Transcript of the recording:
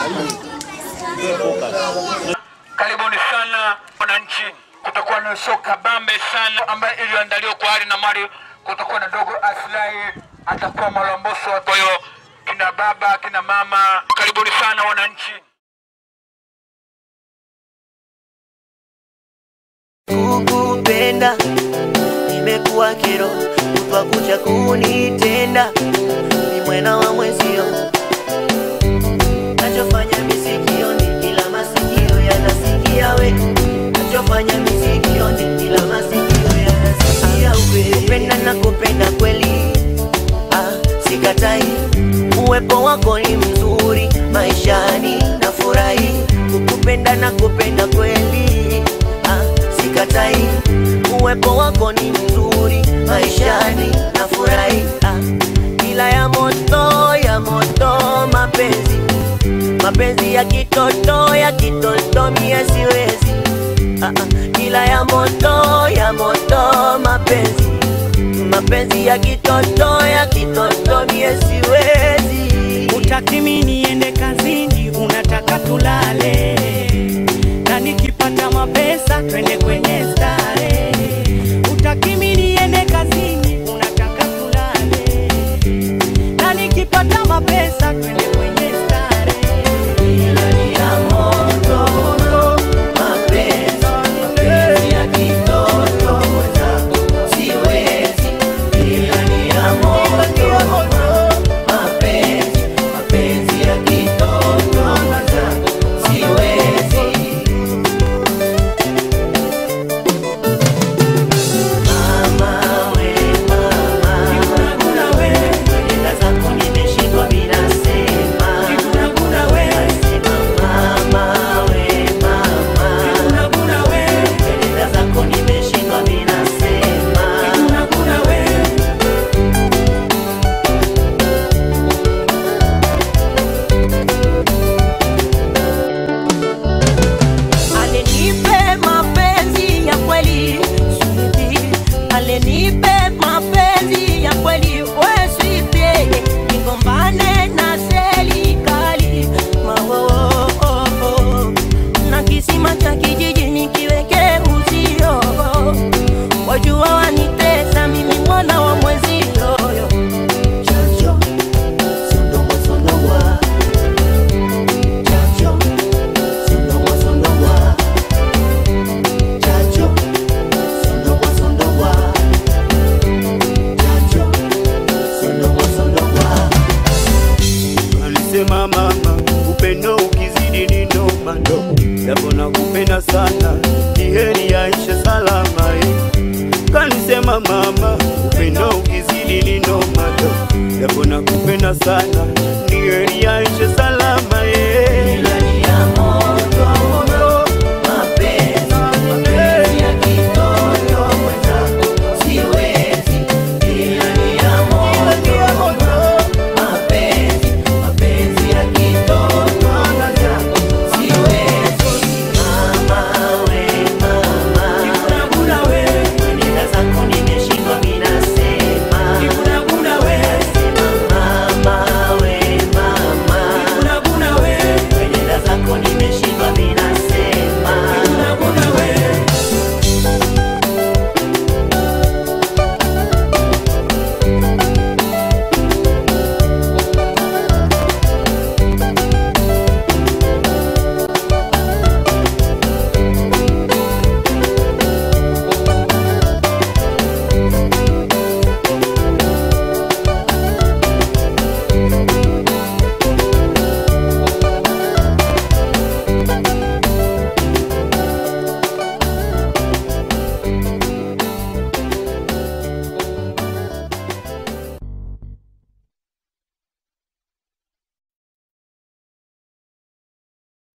Karibuni sana wananchi, kutakuwa na show kabambe sana ambayo iliyoandaliwa kwa hali na mali. Kutakuwa na dogo Aslai, atakuwa Malomboso. Kwa hiyo kina baba, kina mama, karibuni sana wananchi. kukupenda imekuwa kero kutwa kucha kunitenda ni mwena wa mwezio nachofanya misikioni ila masikio yanasikia we nachofanya misikioni ila masikio yanasikia we kupenda na kupenda kweli ah, sikatai uwepo wako ni mzuri maishani na furahi kukupenda na kupenda kweli ah, sikatai uwepo wako ni mzuri maishani na furahi ah, ila ya moto ya moto mapenzi mapenzi ya kitoto ya kitoto mie siwezi ah, ah, ila ya moto ya moto mapenzi mapenzi ya kitoto ya kitoto mie siwezi Utaki mimi niende kazini, unataka tulale, na nikipata mapesa twende kwenye stare. Utaki mimi niende kazini, unataka tulale, na nikipata mapesa twende kwenye stare. Ila ni ya moto, mapenzi, mapenzi ya kitoto mwenzangu, siwezi. Ila ni ya moto, mapenzi, mapenzi ya kitoto mwenzangu, siwezi. Mama we mama, nenda zako nimeshindwa bila sema. Nasema mama we mama, nenda zako nimeshindwa bila sema. Alenipe mapenzi ya kweli sweetie, alenipe mapenzi ya kweli we sweetie, nigombane na serikali mawo na kisima cha kijiji nikiweke uzio, wajua wanitesa mimi mwana wa mwezio Chacho, sondongwa, sondongwa. Chacho, sondongwa, sondongwa. Chacho, sondongwa, sondongwa. Chacho, sondongwa, sondongwa. Alisema mama, upendo ukizidi ni noma ndo, japo nakupenda sana, ni heri yaishe salama eh. Kanisema mama, upendo ukizidi ni noma ndo, japo nakupenda sana, ni heri yaishe salama eh.